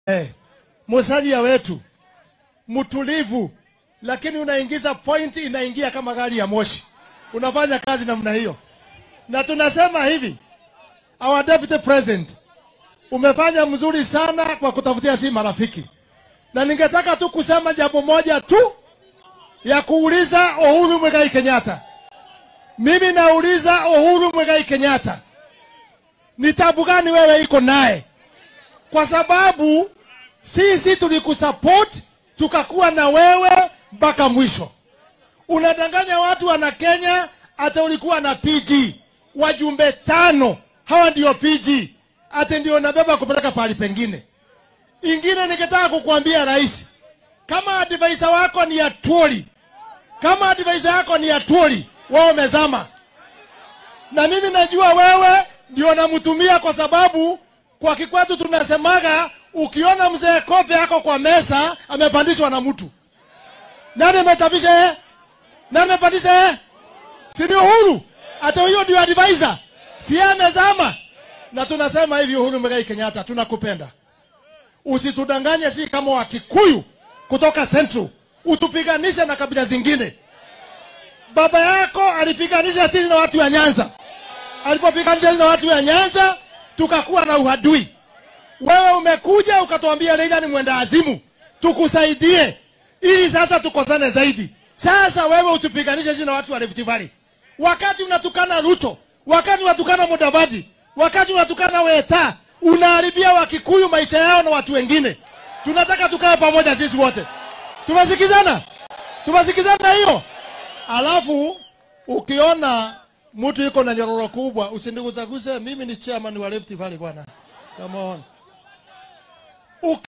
Eh, Musalia wetu mtulivu, lakini unaingiza point, inaingia kama gari ya moshi. Unafanya kazi namna hiyo, na tunasema hivi, our deputy president, umefanya mzuri sana kwa kutafutia si marafiki, na ningetaka tu kusema jambo moja tu ya kuuliza Uhuru Mwigai Kenyatta. Mimi nauliza Uhuru Mwigai Kenyatta, ni tabu gani wewe iko naye? Kwa sababu sisi tulikusupport tukakuwa na wewe mpaka mwisho. Unadanganya watu wana Kenya, hata ulikuwa na PG wajumbe tano, hawa ndio PG, hata ndio nabeba kupeleka pahali pengine. Ingine ningetaka kukuambia rais, kama advisor wako ni Atuoli, kama advisor yako ni Atuoli, wewe umezama. Na mimi najua wewe ndio namtumia kwa sababu kwa kikwetu tunasemaga ukiona mzee kope yako kwa mesa amepandishwa na mtu. Nani ametapisha yeye? Nani amepandisha yeye? Si ni Uhuru? Hata huyo ndio advisor. Si yeye amezama. Na tunasema hivi Uhuru Muigai Kenyatta tunakupenda. Usitudanganye si kama Wakikuyu kutoka Central. Utupiganishe na kabila zingine. Baba yako alipiganisha sisi na watu wa Nyanza. Alipopiganisha sisi na watu wa Nyanza tukakuwa na uhadui. Wewe umekuja ukatuambia Raila ni mwenda azimu, tukusaidie ili sasa tukosane zaidi. Sasa wewe utupiganishe sisi na watu wa Rift Valley, wakati unatukana Ruto, wakati unatukana Mudavadi, wakati unatukana Weta, unaharibia Wakikuyu maisha yao na watu wengine. Tunataka tukae pamoja sisi wote. Tumesikizana? Tumesikizana hiyo? Alafu ukiona mtu yuko na nyororo kubwa, usinigusaguse. Mimi ni chairman wa Rift Valley bwana. Come on.